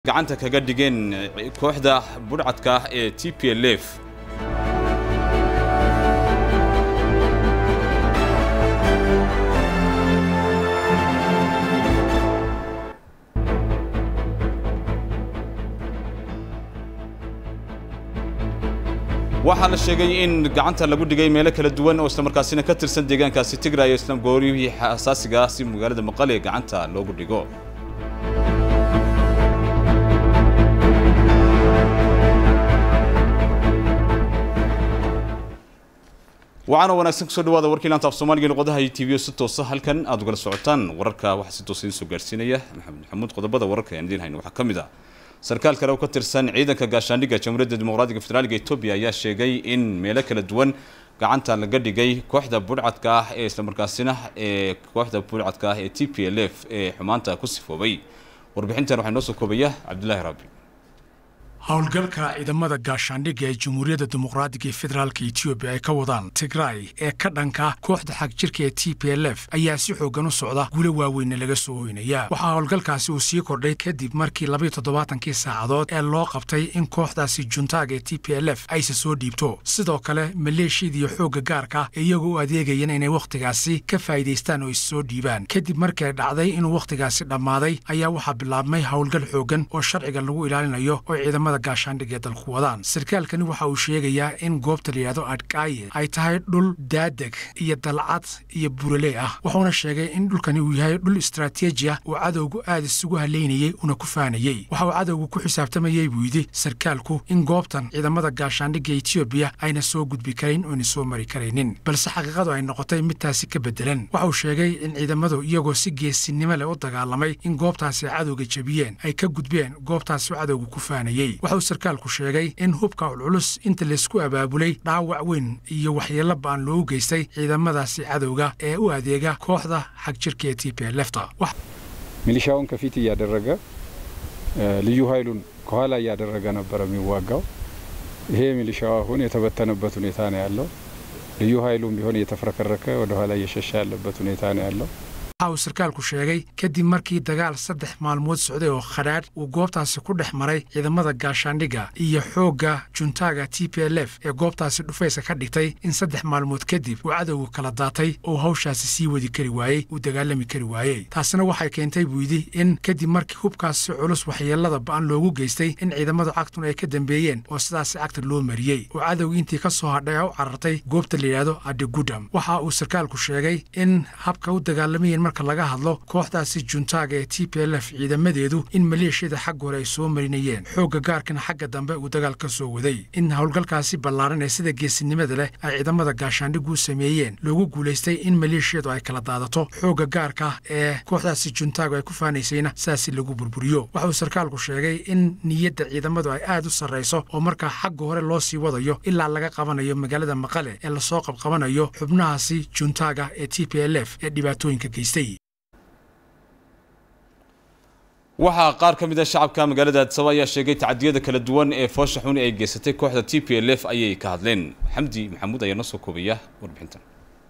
gacanta kaga dhigeen kooxda budhcadka ah ee t p l f waxaa la sheegay in gacanta lagu dhigay meelo kala duwan oo islamarkaasina ka tirsan deegaankaasi tigraay islam gooriyihii asaasiga ah si magaalada maqale gacanta loogu dhigo waxaana wanaagsan kusoo dhawaada warkii laanta af soomaaliga luqadaha iyo tv si toosa halkan aad ugala socotaan wararka waxaa si toosa idiin soo gaarsiinaya maxamed maxamuud qodobada wararka aan idiin hayno waxaa ka mid ah sarkaal kale oo ka tirsan ciidanka gaashaandhigga jamhuuriyadda dimuqraadiga federaaliga etoobiya ayaa sheegay in meelo kala duwan gacanta laga dhigay kooxda budhcadka ah ee islamarkaasina ee kooxda budhcadka ah ee t p l f ee xumaanta ku sifoobay warbixintan waxaa noo soo koobaya cabdullaahi raabi howlgalka ciidamada gaashaandhigga ee jamhuuriyadda dimuqraadiga ee federaalka etoobiya ay ka wadaan tigraay ee ka dhanka kooxda xag jirka ee t p l f ayaa si xooggan u socda gulo waaweynna laga soo hoynaya waxaa howlgalkaasi uu sii kordhay kadib markii labayo toddobaatankii saacadood ee loo qabtay in kooxdaasi juntaaga ee t p l f ayse soo dhiibto sidoo kale maleeshiyadiiyo xoogga gaarka iyagoo u adeegayeen inay wakhtigaasi ka faa'iidaystaan oo is soo dhiibaan kadib markii ay dhacday inuu wakhtigaasi dhammaaday ayaa waxaa bilaabmay howlgal xooggan oo sharciga lagu ilaalinayo oo ciidamada gaashaandhig ee dalku wadaan sarkaalkani waxa uu sheegayaa in goobta layidhahdo adhkaaye ay tahay dhul daadeg iyo dalcad iyo burale ah wuxuuna sheegay in dhulkani uu yahay dhul istraatiiji ah uu cadowgu aad isugu halaynayey una ku faanayey waxa uu cadowgu ku xisaabtamayey buu yidhi sarkaalku in goobtan ciidamada gaashaandhigga etoobiya ayna soo gudbi karayn oona soo mari karaynin balse xaqiiqadu ay noqotay midtaasi ka beddelan waxa uu sheegay in ciidamadu iyagoo si geesinimo leh u dagaalamay in goobtaasi ay cadowga jebiyeen ay ka gudbeen goobtaasi cadowgu ku faanayey waxa uu sarkaalku sheegay in hubka culculus inta laysku abaabulay dhaawac weyn iyo waxyeello ba'an loogu geystay ciidamadaasi cadowga ee u adeega kooxda xag jirka ee t p lefta ሚሊሻውን ከፊት እያደረገ ልዩ ኃይሉን ከኋላ እያደረገ ነበረ የሚዋጋው። ይሄ ሚሊሻው አሁን የተበተነበት ሁኔታ ነው ያለው። ልዩ ኃይሉም ቢሆን እየተፍረከረከ ወደ ኋላ እየሸሻ ያለበት ሁኔታ ነው ያለው። waxa uu sarkaalku sheegay kadib markii dagaal saddex maalmood socday oo khadhaadh uu goobtaasi ku dhex maray ciidamada gaashaandhigga iyo xoogga juntaaga t p l f ee goobtaasi dhufaysa ka dhigtay in saddex maalmood kadib uu cadowga kala daatay oo hawshaasi sii wadi kari waayey uu dagaalami kari waayey taasina waxay keentay buu yidhi in kadib markii hubkaasi culus waxyeellada ba'an loogu geystay in ciidamadu cagtun ay ka dambeeyeen oo sidaasi cagta loo mariyey oo cadowgii intii ka soo hadhay u carartay goobta layidhaahdo adigudam waxa uu sarkaalku sheegay in habka u dagaalamayeen marka laga hadlo kooxdaasi juntaaga ee t p l f ciidamadeedu in maleeshiyada xagga hore ay soo marinayeen xoogga gaarkana xagga dambe uu dagaal ka soo waday in howlgalkaasi ballaaran ee sida geesinimada leh ay ciidamada gaashaandhiggu sameeyeen loogu guulaystay in maleeshiyadu ay kala daadato xoogga gaarka ee kooxdaasi juntaagu ay ku faanaysayna sidaasi lagu burburiyo waxa uu sarkaalku sheegay in niyadda ciidamadu ay aad u sarrayso oo markaa xagga hore loo sii wadayo ilaa laga qabanayo magaalada maqale ee lasoo qabqabanayo xubnahaasi juntaaga ee t p l f ee dhibaatooyinka geystay waxaa qaar ka mid a shacabka magaalada addisaba ayaa sheegay tacadiyada kala duwan ee foosha xun ay geysatay kooxda t p l f ayay ka hadleen xamdi maxamuud ayaa noo soo koobaya warbixintan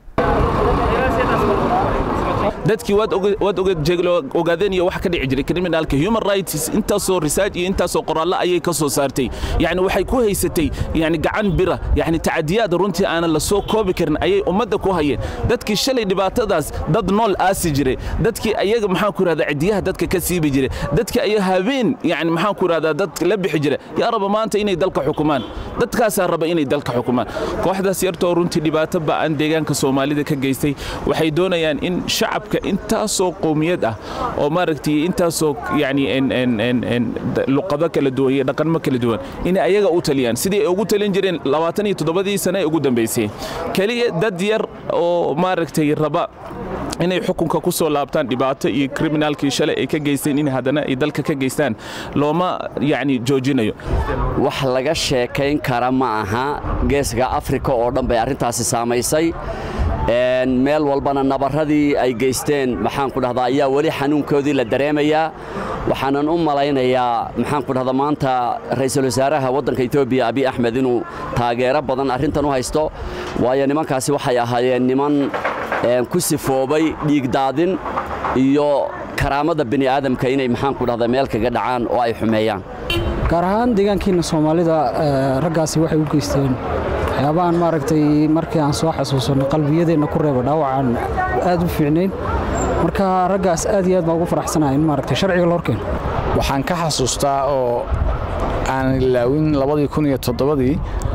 dadkii waad ogaadeen iyo waxa ka dhici jiray criminalka human rights intaasoo research iyo intaasoo qoraallo ayay ka soo saartay yani waxay ku haysatay yani gacan bira yani tacadiyaad runtii aanan la soo koobi karin ayay ummadda ku hayeen dadkii shalay dhibaatadaas dad nool aasi jiray dadkii ayaga maxaan ku rahdaa cidiyaha dadka ka siibi jiray dadkii ayaga habeen yani maxaan ku rahdaa dad la bixi jira yaa raba maanta inay dalka xukumaan dadkaasaa raba inay dalka xukumaan kooxdaas yartoo runtii dhibaato ba'an deegaanka soomaalida ka geystay waxay doonayaan in shacabka intaasoo qowmiyad ah oo maaragtay intaasoo yani luqado kala duwan iyo dhaqanmo kala duwan inay ayaga u taliyaan sidii ay ugu talin jireen labaatan iyo toddobadii sane ee ugu dambaysay keliya dad yar oo maaragtay raba inay xukunka ku soo laabtaan dhibaato iyo kriminaalkii shalay ay ka geysteen in haddana ay dalka ka geystaan looma yani joojinayo wax laga sheekayn kara ma aha geeska afrika oo dhan bay arrintaasi saamaysay meel walbana nabarradii ay geysteen maxaan ku dhahdaa ayaa weli xanuunkoodii la dareemayaa waxaanan u malaynayaa maxaan ku dhahdaa maanta ra'iisul wasaaraha waddanka etoobiya abiy axmed inuu taageero badan arrintan u haysto waayo nimankaasi waxay ahaayeen niman ku sifoobay dhiigdaadin iyo karaamada bini aadamka inay maxaan ku dhahdaa meel kaga dhacaan oo ay xumeeyaan gaar ahaan deegaankiina soomaalida raggaasi waxay u geysteen waxyaabahan maaragtay markii aan soo xasuusanno qalbiyadeenna ku reeba dhaawacaan aad u fiicnayn marka raggaas aad iyo aad baan ugu faraxsanahay in maaragtay sharciga la horkeeno waxaan ka xasuustaa oo aan ilaawin labadii kun iyo toddobadii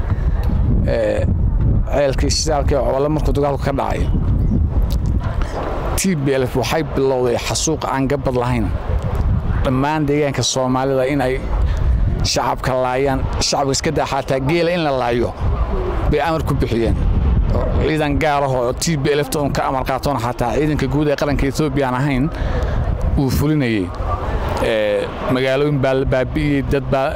ceelkii shidaalkii cobole markuu dagaalku ka dhacay t b lf waxay bilowday xasuuq aan gabad lahayn dhammaan deegaanka soomaalida in ay shacabka laayaan shacabka iska daa xataa geela in la laayo bay amar ku bixiyeen ciidan gaarahoo t b lfta un ka amar qaatoon xataa ciidanka guud ee qaranka etoobiya aan ahayn uu fulinayey magaalooyin baa la baabi'iyey dad baa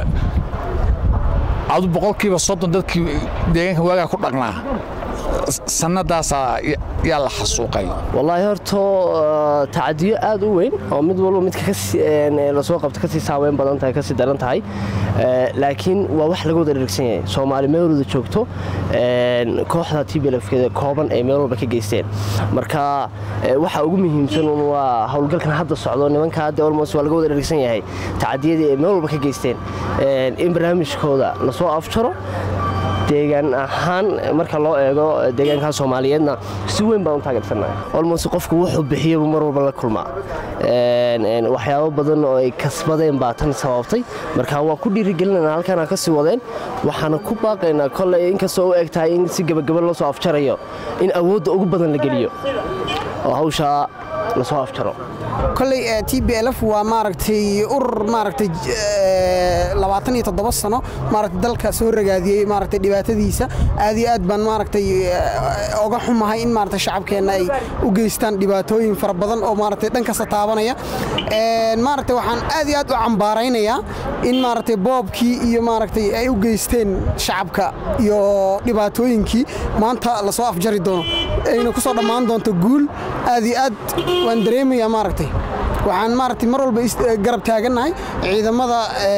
adu boqolkiiba soddon dadkii deegaanka waagaa ku dhaqnaa sannadaasaa yaa la xasuuqay wallaahi horto tacadiyo aad u weyn oo mid walba midka lasoo qabto kasii saaweyn badan tahay kasii daran tahay laakiin waa wax laga wada dhergsan yahay soomaali meel walba joogto kooxda tblfkeeda kooban ay meel walba ka geysteen marka waxa ugu muhiimsan un waa howlgalkan hadda socdo nimanka hadda olmos waa laga wada dhergsan yahay tacadiyadii ay meel walba ka geysteen in barnaamijkooda lasoo afjaro deegaan ahaan marka loo eego deegaanka soomaaliyeedna si weyn baan u taageersannahay olmos qofku wuxuu bixiyaba mar walba la kulmaa waxyaabo badan oo ay kasbadeen baa tan sababtay marka waan ku dhiirigelinana halkaana ka sii wadeen waxaana ku baaqaynaa kolley inkastoo u eg tahay in si gebagaba loo soo afjarayo in awoodda ugu badan la geliyo oo hawshaa lasoo afjaro kolley t b lf waa maaragtay urur maaragtay labaatan iyo toddoba sano maaragtay dalka soo ragaadiyey maaragtay dhibaatadiisa aad iyo aad baan maaragtay oga xumahay in maaragtay shacabkeenna ay u geystaan dhibaatooyin fara badan oo maaragtay dhan kasta taabanaya maaragtay waxaan aad iyo aad u cambaaraynayaa in maaragtay boobkii iyo maaragtay ay u geysteen shacabka iyo dhibaatooyinkii maanta lasoo afjari doono ayna ku soo dhammaan doonto guul aad iyo aad waan dareemayaa maaragtay waxaan maaragtay mar walba garab taagannahay ciidamada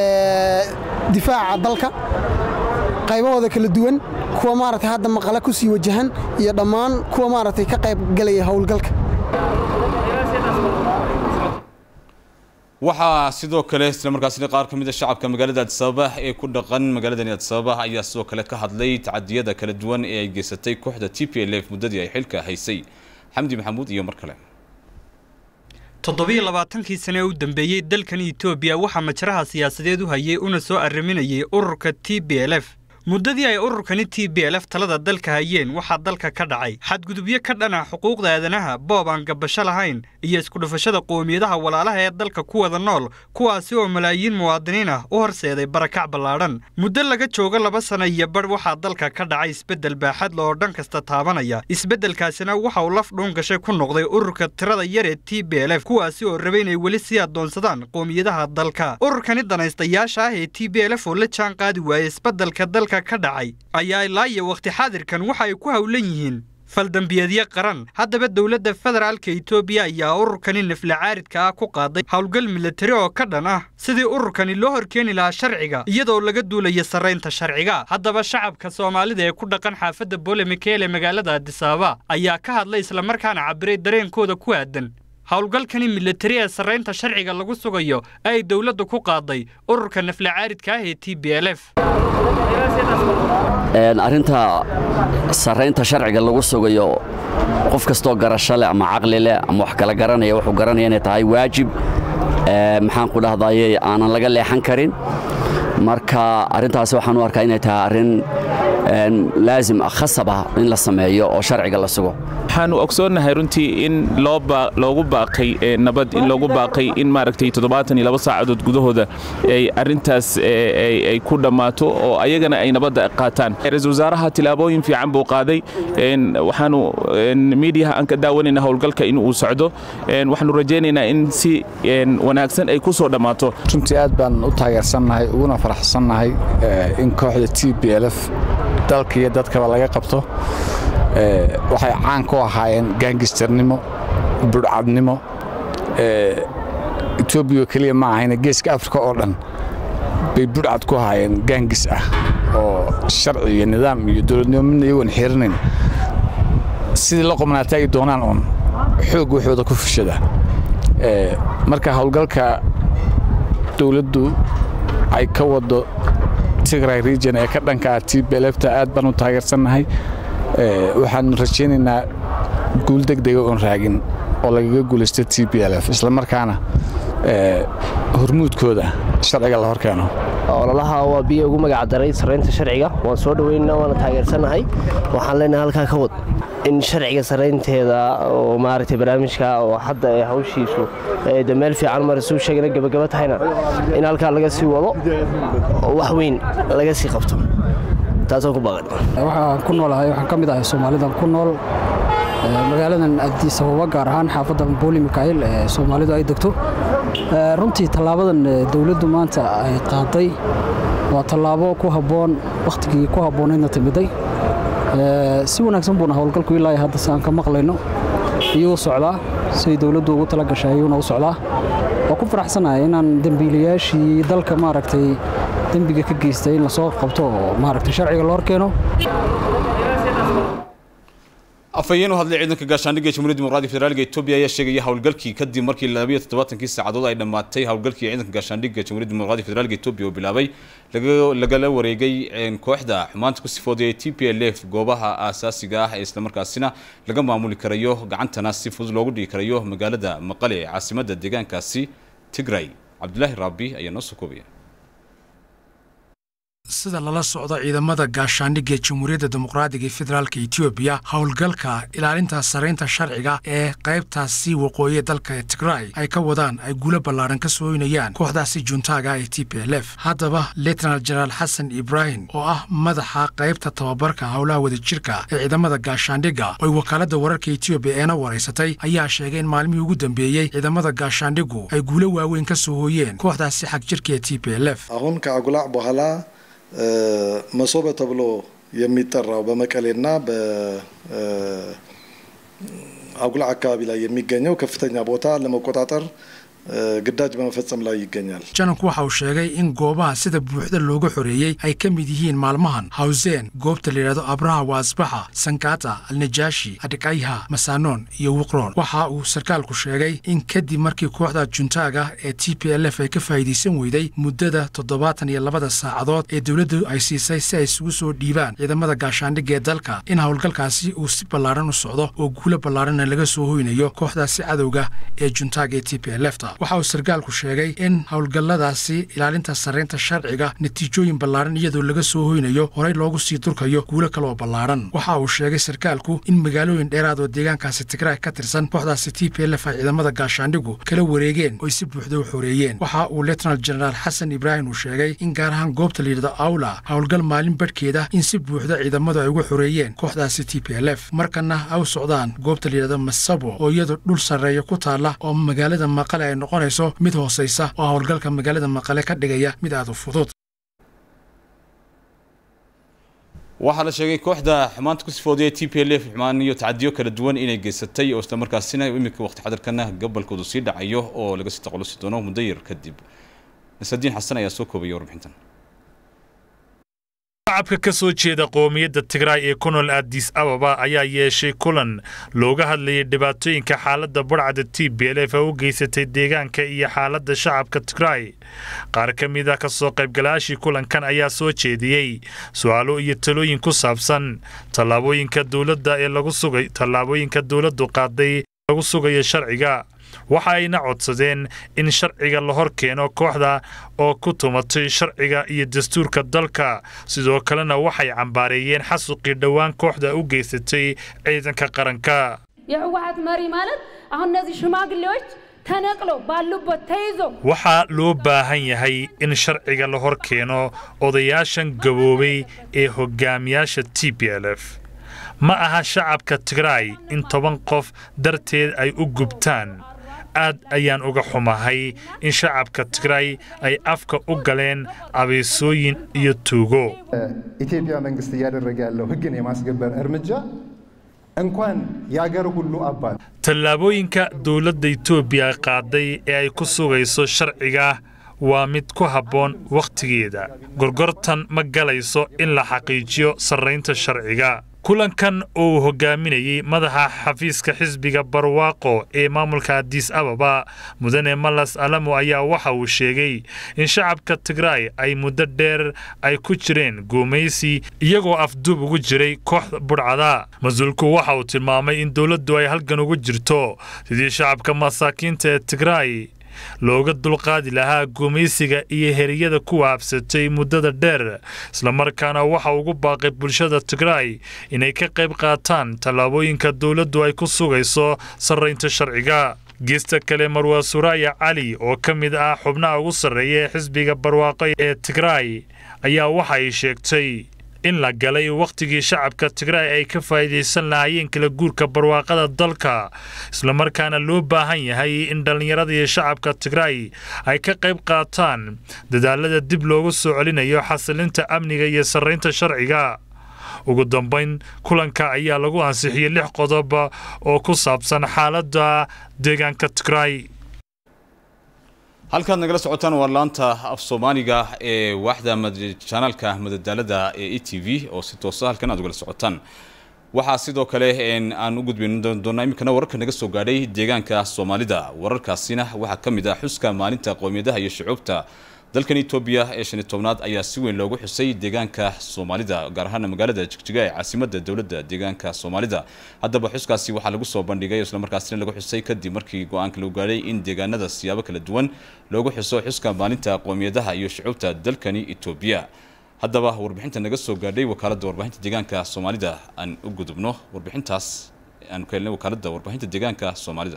difaaca dalka qaybahooda kala duwan kuwa maaragtay hadda maqale ku sii wajahan iyo dhammaan kuwa maaragtay ka qayb galaya howlgalka waxaa sidoo kale isla markaasina qaar ka mid a shacabka magaalada addisababa ee ku dhaqan magaaladani addisababa ayaa sidoo kale ka hadlay tacadiyada kala duwan ee ay geysatay kooxda t p l f muddadii ay xilka haysay xamdi maxamuud iyo mar kale toddobiyo labaatankii sane ee u dambeeyey dalkan etoobiya waxaa majraha siyaasadeed u hayay una soo arriminayay ururka t b l f muddadii ay ururkani t b l f talada dalka hayeen waxaa dalka ka dhacay xadgudubyo ka dhana xuquuqda aadanaha boob aan gabasho lahayn iyo iskudhufashada qoomiyadaha walaalaha ee dalka ku wada nool kuwaasi oo malaayiin muwaadiniin ah u horseeday barakac ballaadhan muddo laga joogo laba sana iyo badh waxaa dalka ka dhacay isbeddel baaxad la oo dhan kasta taabanaya isbeddelkaasina waxa uu laf dhuun gashay ku noqday ururka tirada yar ee t b l f kuwaasi oo rabay inay weli sii addoonsadaan qoomiyadaha dalka ururkani danaystayaasha ah ee t b l f oo la jaan qaadi waayay isbeddelka dalka ka dhacay ayaa ilaa iyo wakhti xaadirkan waxa ay ku howlan yihiin faldambiyeedyo qaran haddaba dowladda federaalka etoobiya ayaa ururkani nafla caaridka ah ku qaaday howlgal milatari oo ka dhan ah sidii ururkani loo horkeeni lahaa sharciga iyadoo laga duulaya sarraynta sharciga haddaba shacabka soomaalida ee ku dhaqan xaafadda bolemikeel ee magaalada addisaaba ayaa ka hadlay islamarkaana cabiray dareenkooda ku aadan howlgalkani milatari ee sarraynta sharciga lagu sugayo ay dowladdu ku qaaday ururka nafla caaridka ah ee t b l f arrinta sarraynta sharciga lagu sugayo qof kastoo garasho leh ama caqli leh ama wax kala garanaya wuxuu garanaya inay tahay waajib maxaan ku dhahdaye aanan laga leexan karin marka arrintaasi waxaan u arkaa inay tahay arrin laazim ah khasab ah in la sameeyo oo sharciga la sugo waxaanu ogsoonnahay runtii in loogu baaqay nabad in loogu baaqay in maaragtay toddobaatan iyo laba saacadood gudahooda ay arrintaas ay ku dhammaato oo ayagana ay nabadda qaataan ra-iisul wasaaraha tilaabooyin fiican buu qaaday waxaanu miidiyaha aan ka daawanayna howlgalka in uu socdo waxaanu rajaynaynaa in si wanaagsan ay ku soo dhammaato runtii aad baan u taageersannahay uguna faraxsannahay in kooxda t b l f dalka iyo dadkaba laga qabto waxay caan ku ahaayeen gaangistarnimo budhcadnimo etoobiya keliya ma ahayne geeska afrika oo dhan bay budhcad ku ahaayeen gaangis ah oo sharci iyo nidaam iyo dowladnimo midna iyagoon xirinayn sidii la qobnaata ay doonaan uun xoog waxooda ku fushada marka howlgalka dowladdu ay ka wado tigray region ee ka dhanka ah tblfta aad baan u taageersannahay waxaan rajaynaynaa guul degdega oon raagin oo lagaga guulaysto t b l f islamarkaana hormuudkooda sharciga la horkeeno ololaha waa biyo ugu magac daray saraynta sharciga waan soo dhaweyna waana taageersannahay waxaan leenahay halkaa ka wad in sharciga saraynteeda oo maaragtay barnaamijka oo hadda ee hawshiisu de meel fiican marisuu sheegana gebagaba tahayna in halkaa laga sii wado oo wax weyn laga sii qabto taasoo ku baaqan waxaan ku noolahay waxaan ka mid ahay soomaalidan ku nool magaaladan addis ababa gaar ahaan xaafadda booli mikail ee soomaalidu ay degto runtii tallaabadan dowladdu maanta ay qaaday waa tallaabo ku habboon wakhtigii ku habboonaydna timiday si wanaagsan buuna howlgalku ilaa hadda si aan ka maqlayno iyuu socdaa siday dowladdu ugu tala gashay ayuuna u socdaa waa ku faraxsanahay inaan dembiilayaashii dalka maaragtay dembiga ka geystay in lasoo qabto oo maaragtay sharciga loo horkeeno afhayeen u hadlay ciidanka gaashaandhigga ee jamhuuriyadda dimuqraadiga federaalka Itoobiya ayaa sheegaya howlgalkii kadib markii 72 saacadood ay dhamaatay howlgalkii ciidanka gaashaandhigga ee jamhuuriyadda dimuqraadiga federaalka Itoobiya oo bilaabay lagala wareegay kooxda xumaanta ku sifooday TPLF goobaha aasaasiga ah ee isla markaasina laga maamuli karayo gacantana si fudud loogu dhigi karayo magaalada Maqale ee caasimadda deegaankaasi Tigray Cabdullaahi Rabbi ayaa noo soo koobaya sida lala socdo ciidamada gaashaandhigga ee jamhuuriyadda dimuqraadiga ee federaalka etoobiya howlgalka ilaalinta saraynta sharciga ee qaybtaasi waqooyi dalka ee tigray ay ka wadaan ay guulo ballaaran ka sooynayaan kooxdaasi juntaaga ee t p l f haddaba letnal jenaraal xasan ibraahim oo ah madaxa qaybta tababarka howlaha wadajirka ee ciidamada gaashaandhigga oy wakaaladda wararka etoobiya eena waraysatay ayaa sheegay in maalmihii ugu dambeeyey ciidamada gaashaandhiggu ay guulo waaweyn ka soo hooyeen kooxdaasi xagjirka ee t p l f አሁን ከአጉላዕ በኋላ መሶበ ተብሎ የሚጠራው በመቀሌና በአጉላ አካባቢ ላይ የሚገኘው ከፍተኛ ቦታ ለመቆጣጠር ግዳጅ በመፈጸም ላይ ይገኛል። jananku waxa uu sheegay in goobaha sida buuxda looga xoreeyey ay ka mid yihiin maalmahan hawseen goobta la yidhahdo abraha waasbaxa sankaata alnajaashi adhikayha masanoon iyo wiqroon waxa uu sarkaalku sheegay in kadib markii kooxda juntaaga ee t p l f ay ka faa'iidaysan weyday muddada toddobaatan iyo labada saacadood ee dowladdu ay siisay si ay isugu soo dhiibaan ciidamada gaashaandhigga ee dalka in howlgalkaasi uu si ballaaran u socdo oo guulo ballaaranna laga soo hoynayo kooxdaasi cadowga ee juntaaga ee t p l f ta waxa uu sarkaalku sheegay in howlgalladaasi ilaalinta sarraynta sharciga natiijooyin ballaaran iyadoo laga soo hoynayo horey loogu sii durkayo guulo kale oo ballaaran waxa uu sheegay sarkaalku in magaalooyin dheeraad oo deegaankaasi tigraay ka tirsan kooxdaasi t p l f ay ciidamada gaashaandhigu kala wareegeen oy si buuxda u xoreeyeen waxa uu letnal jenaraal xasan ibraahim uu sheegay in gaar ahaan goobta layidhahdo awla howlgal maalin badhkeeda in si buuxda ciidamadu ay uga xoreeyeen kooxdaasi t p l f markana ay u socdaan goobta layidhahdo masabo oo iyadoo dhul sarreeya ku taalla oo magaalada maqale ay noqonayso mid hoosaysa oo howlgalka magaalada maqale ka dhigaya mid aad u fudud waxaa la sheegay kooxda xumaanta ku sifooday t p l f xumaan iyo tacadiyo kala duwan inay geysatay oo isla markaasina iminka waqti xadarkana gobolkoodu sii dhacayo oo laga sii taqalusi doono muddo yar kadib nasadiin xasan ayaa soo koobaya warbixintan shacabka ka soo jeeda qoomiyadda tigraay ee ku nool addis ababa ayaa yeeshay kulan looga hadlayay dhibaatooyinka xaaladda budhcada t b l f u geysatay deegaanka iyo xaaladda shacabka tigraay qaar ka mid ah ka soo qaybgalayaashii kulankan ayaa soo jeediyey su-aalo iyo talooyin ku saabsan tallaabooyinka dowladda ee lagu sugay tallaabooyinka dowladdu qaaday lagu sugayo sharciga waxa ayna codsadeen in sharciga la hor keeno kooxda oo ku tumatay sharciga iyo dastuurka dalka sidoo kalena waxay cambaareeyeen xasuqii dhowaan kooxda u geysatay ciidanka qaranka የህወሀት መሪ ማለት አሁን እነዚህ ሽማግሌዎች ተነቅለው ባሉበት ተይዞ waxaa loo baahan yahay in sharciga la hor keeno odayaashan gaboobay ee hogaamiyaasha t p l f ma aha shacabka tigraay in toban qof darteed ay u gubtaan aad ayaan uga xumahay in shacabka tigraay ay afka u galeen abeesooyin iyo tuugo ኢትዮጵያ መንግስት እያደረገ ያለው ህግን የማስገበር እርምጃ እንኳን የአገር ሁሉ አባት tallaabooyinka dowladda etoobiya qaaday ee ay ku sugayso sharciga waa mid ku habboon wakhtigeeda gorgortan ma galayso in la xaqiijiyo sarraynta sharciga kulankan uu hogaaminayey madaxa xafiiska xisbiga barwaaqo ee maamulka adis ababa mudane malas alamo ayaa waxa uu sheegay in shacabka tigraay ay muddo dheer ay ku jireen guumaysi iyagoo afduub ugu jiray kooxda budhcada mas-uulku waxa uu tilmaamay in dowladdu ay halgan ugu jirto sidii shacabka masaakiinta ee tigraay looga dulqaadi lahaa gumaysiga iyo heriyada ku waabsatay muddada dheer islamarkaana waxa ugu baaqay bulshada tigraay inay ka qayb qaataan tallaabooyinka dowladdu ay ku sugayso sarraynta sharciga geesta kale marwaa suraaya cali oo ka mid ah xubnaha ugu sarreeya ee xisbiga barwaaqo ee tigraay ayaa waxa ay sheegtay in la galay wakhtigii shacabka tigraay ay ka faa'iidaysan lahaayeen kala guurka barwaaqada dalka islamarkaana loo baahan yahay in dhallinyarada iyo shacabka tigraay ay ka qayb qaataan dadaalada dib loogu soo celinayo xasilinta amniga iyo sarraynta sharciga ugu dambayn kulanka ayaa lagu ansixiyey lix qodob oo ku saabsan xaaladda deegaanka tigraay halkaad nagala socotaan waa laanta af soomaaliga ee waaxda janaalka madadaalada ee e t v oo si toosa halkan aad ugala socotaan waxaa sidoo kale aan u gudbin doonaa iminkana wararka naga soo gaadhay deegaanka soomaalida wararkaasina waxaa ka mid ah xuska maalinta qowmiyadaha iyo shucuubta dalkan etoobiya ee shan iyo tobnaad ayaa si weyn loogu xusay deegaanka soomaalida gaar ahaan magaalada jigjiga ee caasimadda dowladda deegaanka soomaalida haddaba xuskaasi waxaa lagu soo bandhigay islamarkaasina lagu xusay kadib markii go-aanka lagu gaadhay in deegaanada siyaabo kala duwan loogu xuso xuska maalinta qowmiyadaha iyo shucuubta dalkani etoobiya haddaba warbixinta naga soo gaadhay wakaaladda warbaahinta deegaanka soomaalida aan u gudubno warbixintaas aan ka helnay wakaaladda warbaahinta deegaanka soomaalida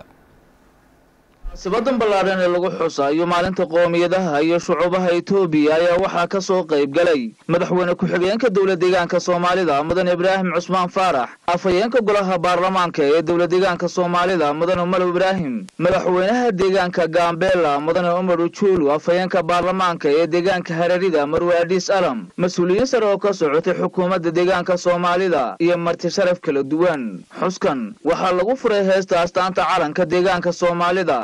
sibadan ballaadhan ee lagu xusayo maalinta qoomiyadaha iyo shucuubaha etoobiya ayaa waxaa ka soo qayb galay madaxweyne ku-xigeenka dowla deegaanka soomaalida mudan ibraahim cusmaan faarax afhayeenka golaha baarlamaanka ee dowla deegaanka soomaalida mudane umar ibraahim madaxweynaha deegaanka gaambeela mudane umar ujuulu afhayeenka baarlamaanka ee deegaanka hararida marwe adhiis alam mas-uuliyiin sare oo ka socotay xukuumadda deegaanka soomaalida iyo marti sharaf kala duwan xuskan waxaa lagu furay heesta astaanta calanka deegaanka soomaalida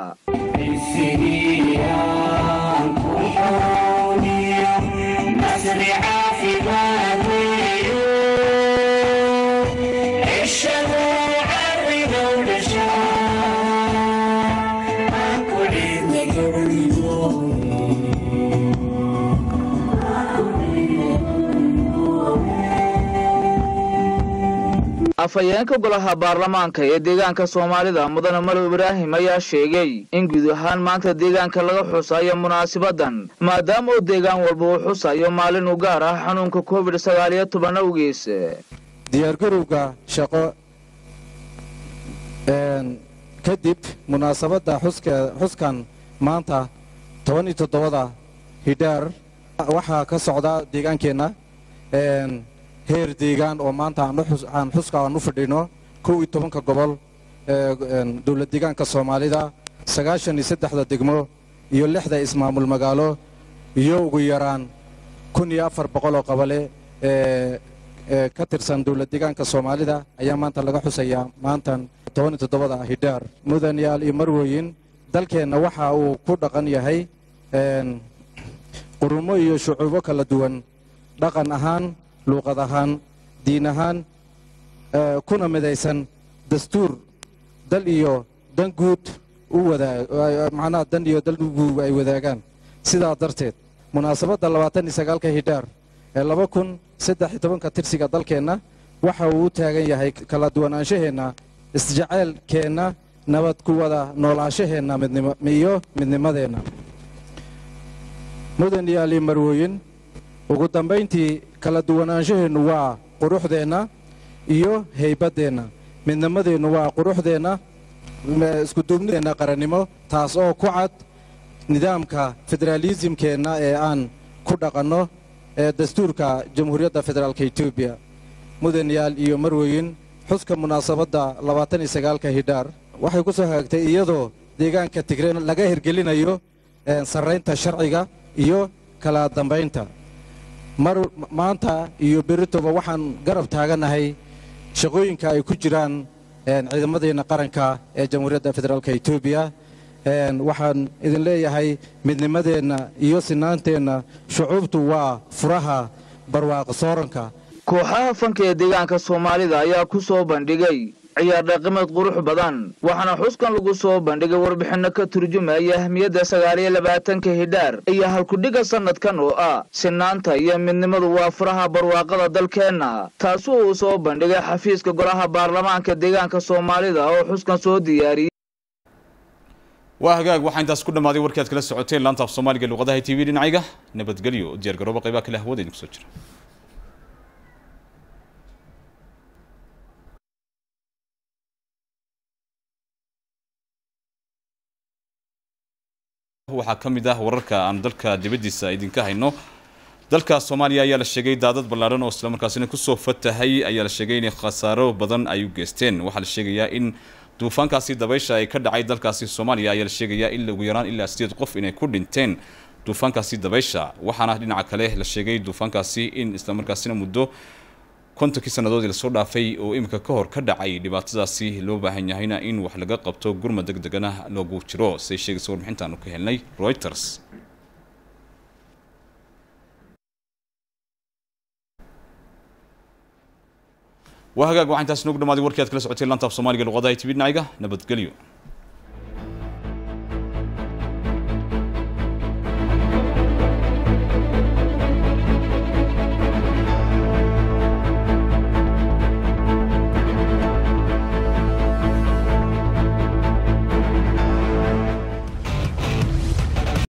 afhayeenka golaha baarlamaanka ee deegaanka soomaalida mudane malow ibraahim ayaa sheegay in guud ahaan maanta deegaanka laga xusayo munaasibadan maadaama uu deegaan walba uu xusayo maalin u gaar ah xanuunka covid sagaal iyo toban awgiis diyaargarowga shaqo kadib munaasabadda xuskan maanta toban iyo toddobada hidhaar waxaa ka socda deegaankeenna heer deegaan oo maanta aan xuska aan u fadhino kow iyo tobanka gobol dowlad deegaanka soomaalida sagaashan iyo saddexda degmo iyo lixda ismaamul magaalo iyo ugu yaraan kun iyo afar boqol oo qabale ee ka tirsan dowlad deegaanka soomaalida ayaa maanta laga xusayaa maantan toban iyo toddobada hidhaar mudanyaal iyo marwooyin dalkeenna waxa uu ku dhaqan yahay qurumo iyo shucuubo kala duwan dhaqan ahaan luuqad ahaan diin ahaan kuna midaysan dastuur dal iyo dan guud u wadaamacnaha dan iyo dal guud ay wadaagaan sidaa darteed munaasabadda labaatan iyo sagaalka hidhaar ee laba kun saddex iyo tobanka tirsiga dalkeenna waxa uu u taagan yahay kala duwanaanshaheenna isjaceylkeenna nabad ku wada noolaanshaheenna iyo midnimadeenna mudan iyo ali marwooyin ugu dambayntii kala duwanaanshaheennu waa quruxdeenna iyo haybaddeenna midnimadeennu waa quruxdeenna iskuduubnideenna qarannimo taas oo ku cad nidaamka federaalisimkeenna ee aan ku dhaqanno ee dastuurka jamhuuriyadda federaalka etoobiya mudanyaal iyo marweyin xuska munaasabadda labaatan iyo sagaalka hidhaar waxay ku soo hagaagtay iyadoo deegaanka tigre laga hirgelinayo sarraynta sharciga iyo kala dambaynta mar maanta iyo beritoba waxaan garab taaganahay shaqooyinka ay ku jiraan ciidamadeenna qaranka ee jamhuuriyadda federaalka etoobiya waxaan idin leeyahay midnimadeenna iyo sinaanteenna shucuubtu waa furaha barwaaqo sooranka kooxaha fanka ee deegaanka soomaalida ayaa ku soo bandhigay ciyaar dhaqameed qurux badan waxaana xuskan lagu soo bandhigay warbixinno ka turjumaya ahmiyadda sagaal iyo labaatanka hidhaar iyo halkudhiga sanadkan oo ah sinaanta iyo midnimadu waa furaha barwaaqada dalkeenna taasi uu soo bandhigay xafiiska golaha baarlamaanka deegaanka soomaalida oo xuskan soo diyaariyey waa hagaag waxaa intaas ku dhammaaday warkii aad kala socoteen laanta af soomaaliga luqadaha t v dhinacayga nabadgelyo diyaar garooba qaybaha kale hawada idinku soo jira waxaa ka mid ah wararka aan dalka dibaddiisa idinka hayno dalka soomaaliya ayaa la sheegay daadad ballaadhan oo islamarkaasina kusoo fatahay ayaa la sheegay inay khasaaro badan ay u geysteen waxaa la sheegayaa in duufaankaasi dabaysha ay ka dhacay dalkaasi soomaaliya ayaa la sheegayaa in ugu yaraan ilaa sideed qof inay ku dhinteen duufaankaasi dabaysha waxaana dhinaca kale la sheegay duufaankaasi in islamarkaasina muddo kontonkii sannadoodii lasoo dhaafay oo iminka ka hor ka dhacay dhibaatadaasi loo baahan yahayna in wax laga qabto gurmad deg degana loogu jiro siday sheegaysa warbixintaanu ka helnay reuters waa hagaag waxaa intaas noogu dhamaaday warkii aad kala socoteen laanta af soomaaliga luqadaha tv dhinacayga nabadgelyo